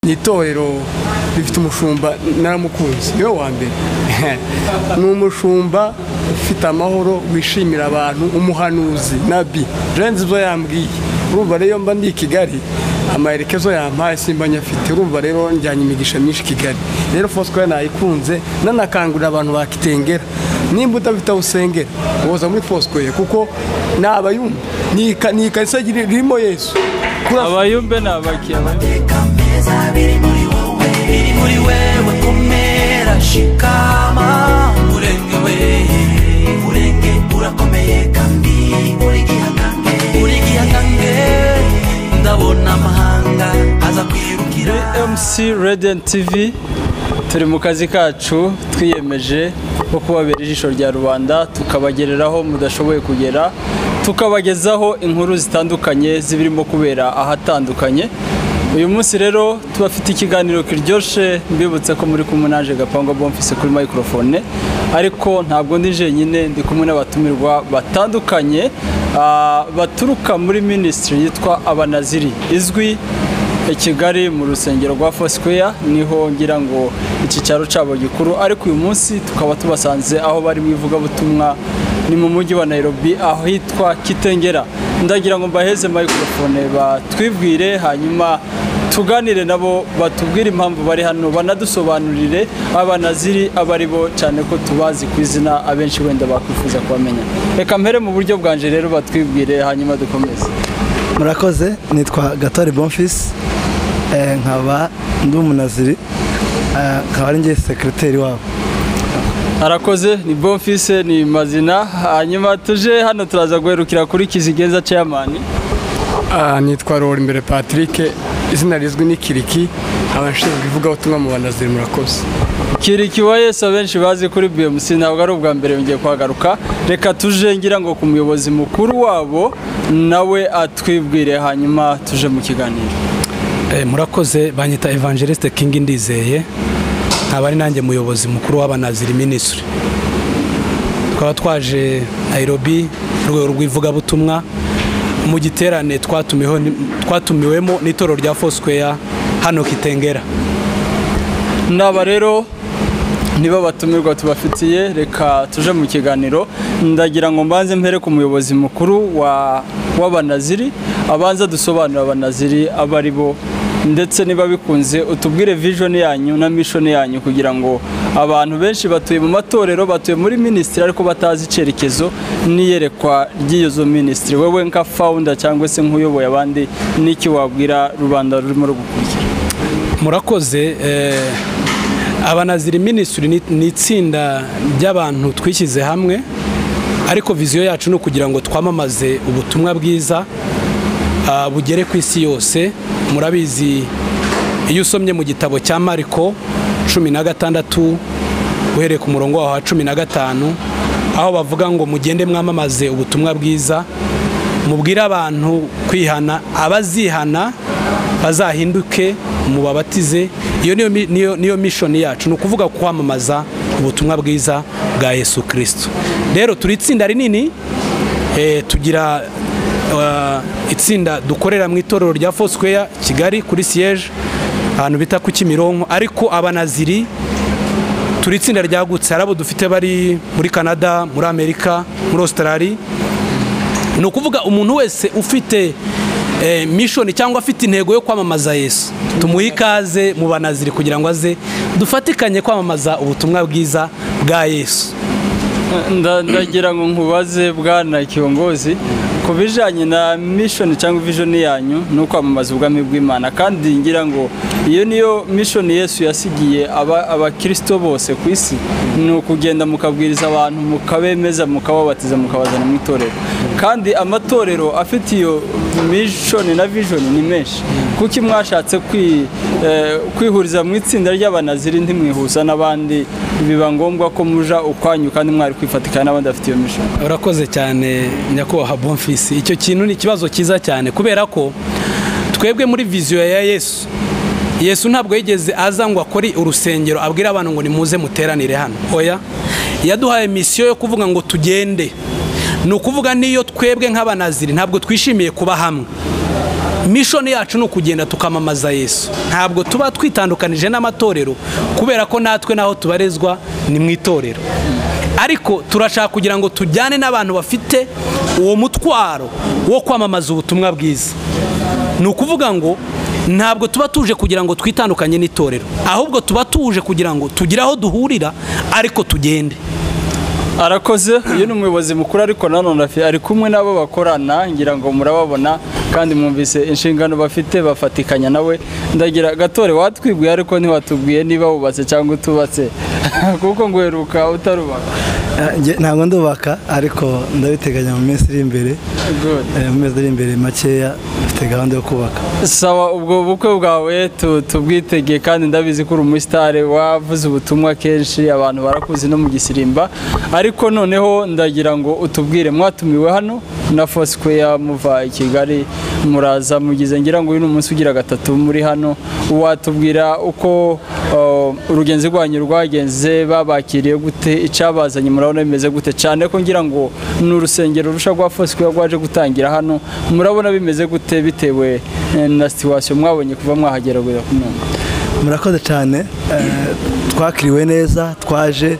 ni itorero rifite umushumba naramukunze niwe wa mbere ni umushumba ufite amahoro wishimira abantu umuhanuzi nabi birenze ibyo yambwiye urumva rero mba ndi i Kigali amaherekezo yampaye simba nyafite urumva rero njyanye imigisha myinshi kigali rero fosikoya nayikunze nanakangurira abantu bakitengera nimba udafite aho usengera woza muri fosikoya kuko ni abayumbe ni ikarisa ririmo yesu abayumbe ni abakeba biri muri wewe komera shikama urenge we urenge urakomeye kandi uri gihangange uri gihangange ndabona amahanga aza kwirukira MC Radiant TV turi mu kazi kacu twiyemeje ko kubabera ijisho rya rubanda tukabagereraho mudashoboye kugera tukabagezaho inkuru zitandukanye zibirimo kubera ahatandukanye uyu munsi rero tubafite ikiganiro kiryoshye mbibutse ko muri kumwe naje gapangwa bomfise kuri microphone ariko ntabwo ndi jenyine ndi kumwe n'abatumirwa batandukanye ah, baturuka muri minisitiri yitwa abanaziri izwi i kigali mu rusengero rwa fosikoya niho ngira ngo iki cyaro cyabo gikuru ariko uyu munsi tukaba tubasanze aho bari mu ivugabutumwa ni mu mujyi wa nairobi ahitwa kitengera ndagira ngo mbaheze microphone batwibwire hanyuma tuganire nabo batubwire impamvu bari hano banadusobanurire abanaziri abo ari bo cyane ko tubazi ku izina abenshi wenda bakwifuza kubamenya reka mpere mu buryo bwanje rero batwibwire hanyuma dukomeze murakoze nitwa gatore bonfisi eh, nkaba ndi umunaziri eh, nkaba ari ngewe sekiriteri wabo arakoze ni bonfise ni mazina hanyuma tuje hano turaza guherukira kuri kizigenza chairman Ah, nitwa rora imbere patrick izina rizwi ni kiriki abashinzwe ivugabutumwa mu banaziri murakoze kiriki wa yesu abenshi bazi kuri bmc ntabwo ari ubwa mbere yongeye kuhagaruka reka tuje ngira ngo ku muyobozi mukuru wabo nawe atwibwire hanyuma tuje mu kiganiro Eh, murakoze banyita evangeliste king ndizeye nkaba ari nanjye muyobozi mukuru w'abanaziri minisitiri tukaba twaje nairobi mu rwego rw'ivugabutumwa mu giterane twatumiweho ni- twatumiwemo n'itorero rya fosquare hano kitengera naba rero niba batumirwa tubafitiye reka tuje mu kiganiro ndagira ngo mbanze mpere ku muyobozi mukuru wa w'abanaziri abanza dusobanura abanaziri abo ari bo ndetse niba bikunze utubwire vision yanyu na mission yanyu kugira ngo abantu benshi batuye mu matorero batuye muri minisitiri ariko batazi icyerekezo n'iyerekwa ry'iyo zo minisitiri wowe nka founder cyangwa se nk'uyoboye abandi n'iki wabwira rubanda rurimo rugukurikira murakoze eh, abanaziri minisitiri ni- ni itsinda ry'abantu twishyize hamwe ariko viziyo yacu ni ukugira ngo twamamaze ubutumwa bwiza ah, bugere ku isi yose murabizi iyo usomye mu gitabo cya mariko cumi na gatandatu uhereye ku murongo waho wa cumi na gatanu aho bavuga ngo mugende mwamamaze ubutumwa bwiza mubwire abantu kwihana abazihana bazahinduke mubabatize iyo niyo mi- niyo niyo mishoni yacu ni ukuvuga kwamamaza ubutumwa bwiza bwa yesu kirisito rero turi itsinda rinini eh, tugira eh, itsinda dukorera mu itorero rya fosquare kigali kuri siyeje ahantu bita ku kimironko ariko abanaziri turi itsinda ryagutse hari abo dufite bari muri canada muri amerika muri australia ni ukuvuga umuntu wese ufite eh, mishoni cyangwa afite intego yo kwamamaza yesu tumuhe ikaze mu banaziri kugira ngo aze dufatikanye kwamamaza ubutumwa bwiza bwa yesu Nda- ndagira ngo nkubaze bwana kiyongozi ku bijyanye na mishoni cyangwa vijoni yanyu ni ukwamamaza ubwami bw'imana kandi ngira ngo iyo niyo mishoni yesu yasigiye aba- abakirisito bose ku isi ni ukugenda mukabwiriza abantu mukabemeza mukababatiza mukabazana mu itorero kandi amatorero afite iyo mishoni na vijoni ni menshi kuki mwashatse kwi- eh, kwihuriza mu itsinda ry'abanaziri ntimwihuza n'abandi biba ngombwa ko muja ukwanyu kandi mwari kwifatikana n'abandi bafite iyo mission urakoze cyane nyakubahwa bonfisi icyo kintu ni ikibazo cyiza cyane kubera ko twebwe muri viziyo ya yesu yesu ntabwo yigeze aza ngo akore urusengero abwire abantu ngo nimuze muteranire hano oya yaduhaye misiyo yo kuvuga ngo tugende ni ukuvuga niyo twebwe nk'abanaziri ntabwo twishimiye kuba hamwe mishoni yacu ni ukugenda tukamamaza yesu ntabwo tuba twitandukanije n'amatorero kubera ko natwe n'aho tubarizwa ni mu itorero ariko turashaka kugira ngo tujyane n'abantu bafite uwo mutwaro wo kwamamaza ubutumwa bwiza ni ukuvuga ngo ntabwo tuba tuje kugira ngo twitandukanye n'itorero ahubwo tuba tuje kugira ngo tugire aho duhurira ariko tugende arakoze uyu ni umuyobozi mukuru ariko nanone afi- ari kumwe n'abo bakorana ngira ngo murababona kandi mwumvise inshingano bafite bafatikanya nawe ndagira gatore watwibwiye ariko ntiwatubwiye niba wubatse cyangwa utubatse kuko ngo uheruka utarubaka Eh, njye ntabwo ndubaka ariko ndabiteganya mu minsi iri imbere Good. Eh, mu mezi ari imbere makeya mfite gahunda yo kubaka sawa ubwo bukwe bwawe tu- tubwitegeye kandi ndabizi ko uri umusitari wavuze ubutumwa kenshi abantu barakuzi no mu gisirimba ariko noneho ndagira ngo utubwire mwatumiwe hano na Foursquare muva i kigali muraza mugize ngira ngo uyu ni umunsi ugira gatatu muri hano watubwira uko uh, urugenzi rwanyu rwagenze babakiriye gute icyabazanye murabona bimeze gute cyane ko ngira ngo ni urusengero rusha rwa Foursquare rwaje gutangira hano murabona bimeze gute bitewe eh, na situation mwabonye kuva mwahagera kugera ku none murakoze cyane eh, twakiriwe neza twaje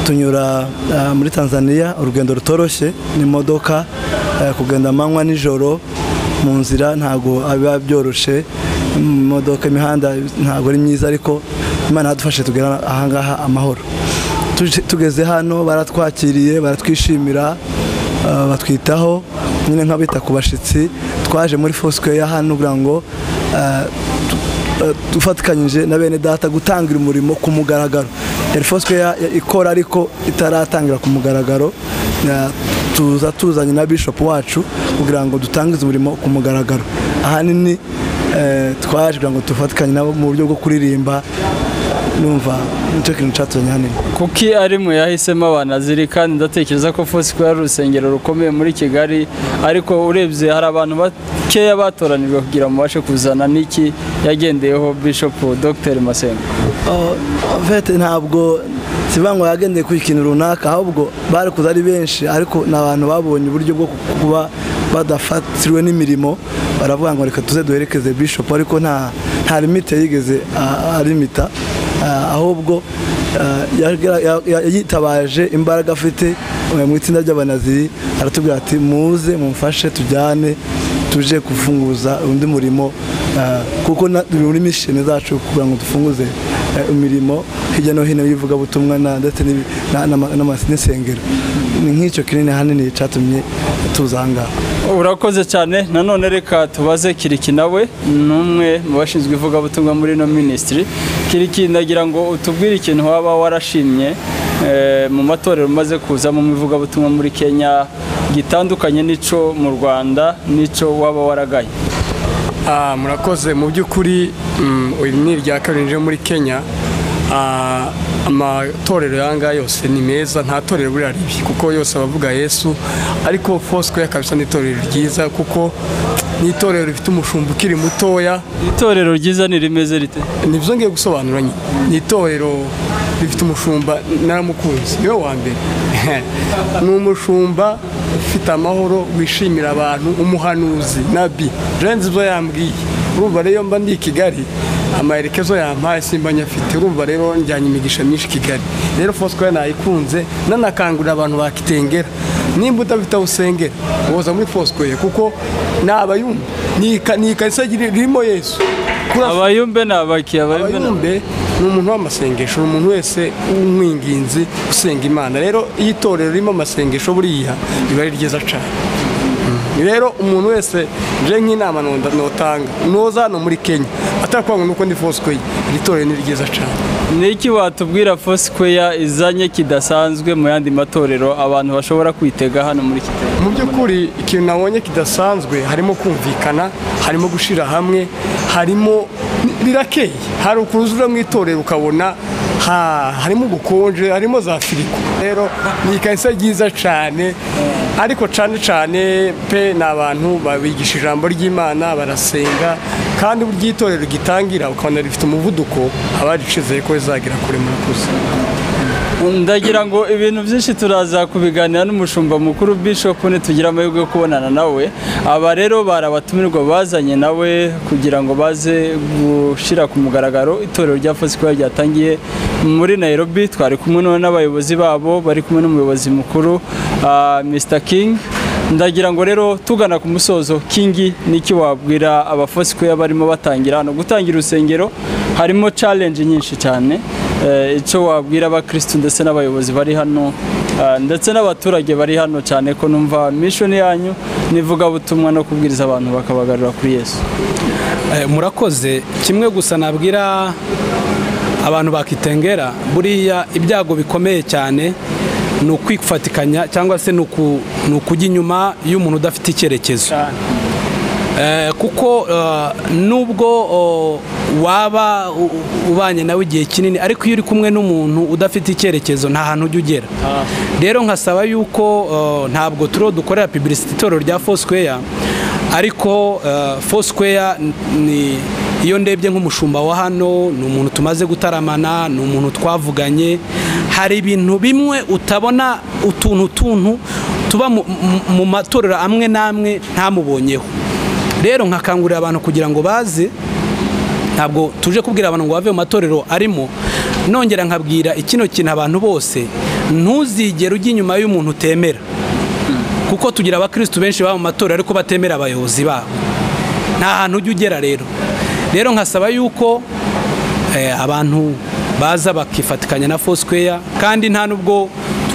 tunyura eh, muri tanzania urugendo rutoroshye n'imodoka eh, kugenda amanywa nijoro mu nzira ntabwo biba byoroshye imodoka imihanda ntabwo ari myiza ariko imana yadufashe tugera ahangaha amahoro Tuje- tugeze hano baratwakiriye baratwishimira Uh, batwitaho nyine nk'abita ku bashyitsi twaje muri Foursquare hano kugira ngo uh, tu- uh, dufatikanyije na bene data gutangira umurimo ku mugaragaro yari Foursquare ya- ya- ikora ariko itaratangira ku mugaragaro Uh, tuza tuzanye na bishop wacu kugira ngo dutangize umurimo ku mugaragaro ahanini eh, twaje kugira ngo dufatikanye nabo mu buryo bwo kuririmba numva nicyo kintu cyatuzanye hanini kuki ari mwe yahisemo abanaziri kandi ndatekereza ko Foursquare ari urusengero rukomeye muri Kigali ariko urebye hari abantu bakeya batoranijwe kugira ngo mubashe kuzana n'iki yagendeyeho Bishop Dr Masengo Oh, en fait ntabwo sivuga ngo yagendeye ku ikintu runaka ahubwo bari kuza ari benshi ariko ni abantu babonye uburyo bwo kuba badafatiriwe n'imirimo baravuga ngo reka tuze duherekeze bishop ariko nta nta limite yigeze ah, arimita Ah, ahubwo ah, yagira- ya- ya- yitabaje imbaraga afite eh, mu itsinda ry'abanaziri aratubwira ati muze mumfashe tujyane tuje gufunguza undi murimo ah, kuko na- turi muri misheni zacu kugira ngo dufunguze eh, imirimo hirya no hino y'ivugabutumwa na- ndetse n'ibi- na- n'ama- n'ama- n'insengero ni nk'icyo kinini ahanini cyatumye tuza aha ngaha urakoze cyane nanone reka tubaze kiriki nawe ni umwe mu bashinzwe ivugabutumwa muri ino minisitiri kiriki ndagira ngo utubwire ikintu waba warashimye eh, mu matorero umaze kuzamo mu ivugabutumwa muri kenya gitandukanye n'ico mu rwanda n'ico waba waragaye Ah, murakoze mu by'ukuri mm, iri ni irya kabiri rije muri kenya Ah, amatorero yanga yose ni meza nta torero buriya ribi kuko yose abavuga yesu ariko fosco yakabisa ni itorero ryiza kuko ni itorero rifite umushumba ukiri mutoya itorero ryiza nirimeze rite nibyo ngiye gusobanura nyine ni itorero rifite umushumba naramukunze niwe wa mbere ni umushumba ufite amahoro wishimira abantu umuhanuzi nabi renze ibyo yambwiye urumva rero iyo mba ndi i kigali amaherekezo yampaye simba nyafite urumva rero njyanye imigisha myinshi i kigali rero fosco nayikunze nanakangurira abantu bakitengera nimba udafite aho usengera woza muri fosco kuko ni abayumva ni ika- ni ikarisa ririmo yesu Kuri- abayumbe ni abaki abayumbe ni abaki. abayumbe ni umuntu w'amasengesho ni umuntu wese w'umwinginzi usenga imana rero iyo itorero ririmo amasengesho buriya riba ari ryiza cyane rero umuntu wese nje nk'inama nonda- notanga noza hano muri kenya atakuvuga ngo nuko ndi fosikoye iri torero ni ryiza cyane ni iki watubwira fosquare izanye kidasanzwe mu yandi matorero abantu bashobora kwitega hano muri kigali mu by'ukuri ikintu nabonye kidasanzwe harimo kumvikana harimo gushyira hamwe harimo birakeye hari ukuntu uza mu itorero ukabona ha- harimo ubukonje harimo za firigo rero ni ikarisa ryiza cyane ariko cyane cyane pe ni abantu babigisha ijambo ry'imana barasenga kandi buryo itorero gitangira ukabona rifite umuvuduko abaricyizeye ko rizagera kure murakoze ndagira ngo ibintu byinshi turaza kubiganira n'umushumba mukuru bishop nitugira amahirwe yo kubonana nawe aba rero bari abatumirwa bazanye nawe kugira ngo baze gushyira ku mugaragaro itorero rya fosikwa ryatangiye muri nairobi twari kumwe n'abayobozi babo bari kumwe n'umuyobozi mukuru ah, mr king ndagira ngo rero tugana ku musozo kingi n'iki wabwira abafosikwe barimo batangira hano gutangira urusengero harimo challenge nyinshi cyane Eh, icyo wabwira abakirisitu ndetse n'abayobozi bari hano eh, ndetse n'abaturage bari hano cyane ko numva mishoni yanyu n'ivugabutumwa no kubwiriza abantu bakabagarura kuri yesu Eh, murakoze kimwe gusa nabwira abantu bakitengera buriya ibyago bikomeye cyane ni ukwifatikanya cyangwa se ni uku- ni ukujya inyuma y'umuntu udafite icyerekezo Eh, kuko eh, nubwo oh, waba u- u- ubanye nawe igihe kinini ariko iyo uri kumwe n'umuntu udafite icyerekezo nta hantu ujya ugera rero nkasaba yuko eh, ntabwo turiho dukorera pibirisiti itorero rya fosquare ariko eh, fosquare ni iyo ndebye nk'umushumba wa hano ni umuntu tumaze gutaramana ni umuntu twavuganye hari ibintu bimwe utabona utuntu tuntu tuba mu- mu- mu matorero amwe n'amwe ntamubonyeho rero nkakangurira abantu kugira ngo baze ntabwo tuje kubwira abantu ngo bave mu matorero arimo nongera nkabwira ikino kintu abantu bose ntuzigere ujya inyuma y'umuntu utemera kuko tugira abakirisitu benshi baba mu matorero ariko batemera abayobozi babo nta hantu ujya ugera rero rero nkasaba yuko eh, abantu baza bakifatikanya na fosquare kandi nta nubwo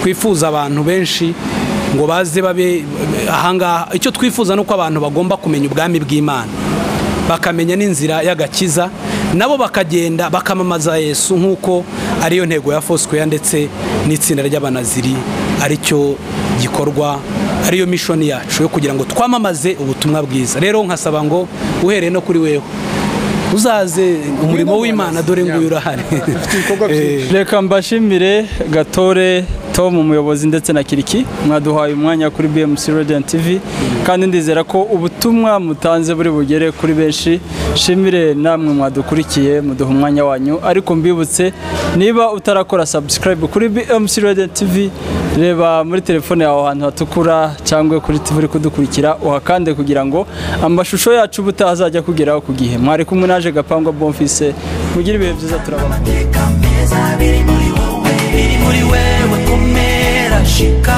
twifuza abantu benshi ngo baze babe ahangaha icyo twifuza ni uko abantu bagomba kumenya ubwami bw'imana bakamenya n'inzira y'agakiza nabo bakagenda bakamamaza yesu nk'uko ariyo ntego ya fosquare ndetse n'itsinda ry'abanaziri aricyo gikorwa ariyo mishoni yacu yo kugira ngo twamamaze ubutumwa bwiza rero nkasaba ngo uhereye no kuri wewe uzaze umurimo w'imana dore nguyu urahari ibikorwa byinshi reka mbashimire gatore tom umuyobozi ndetse na kiriki mwaduhaye umwanya kuri bmc radio and tv kandi ndizera ko ubutumwa mutanze buri bugere kuri benshi shimire namwe mwadukurikiye muduha umwanya wanyu ariko mbibutse niba utarakora subscribe kuri bmc radio and tv reba muri telefone yawe ahantu hatukura cyangwa kuri tv uri kudukurikira uhakande kugira ngo amashusho yacu ubutaha azajya akugeraho ku gihe mwari kumwe naje gapangwa bonfise mugire ibihe byiza turabona amateka meza biri muri wowe biri muri wewe komera shika